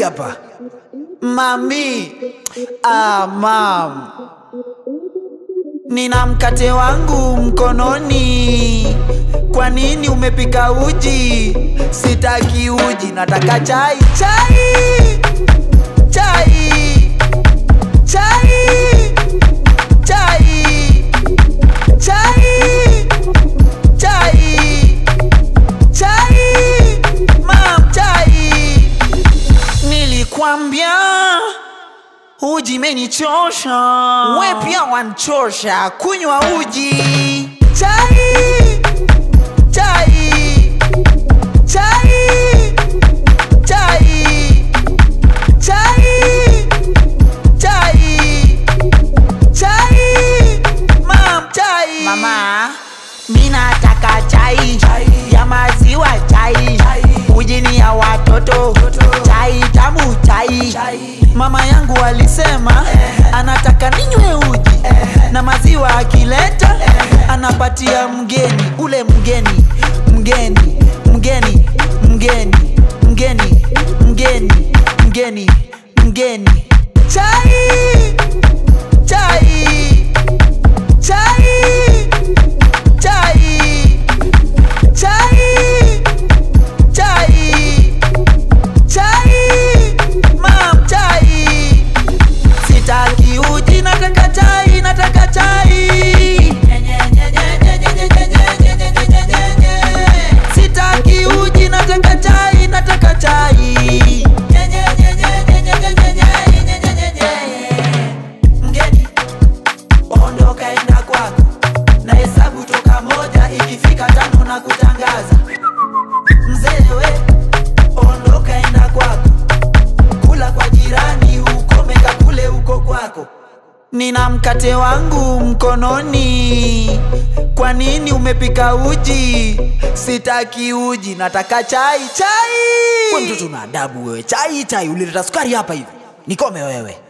hapa mami. Ah, mam, nina mkate wangu mkononi. Kwa nini umepika uji? Sitaki uji, nataka chai, chai, chai, chai, chai, chai, chai, chai, mam, chai. Nilikwambia uji menichosha, we pia wanchosha. Kunywa uji, chai, chai, chai, chai, chai, chai, chai, mam, chai. Mama, mina nataka chai, ya maziwa chai, uji ni ya watoto, chai tamu chai. Mama yangu alisema anataka ninywe uji na maziwa akileta anapatia mgeni ule mgeni mgeni mgeni mgeni mgeni mgeni mgeni mgeni chai chai chai chai chai chai chai mam chai sitaki uji nataka chai nataka chai sitaki uji nataka chai nataka chai mgeni ondoka enda kwako na hesabu toka moja ikifika tano na kutangaza mzee we ondoka enda kwako kula kwa jirani ukomeka kule uko kwako nina mkate wangu mkononi kwa nini umepika uji sitaki uji nataka chai chai We mtoto una adabu wewe. Chai chai ulileta sukari hapa hivi. Nikome wewe.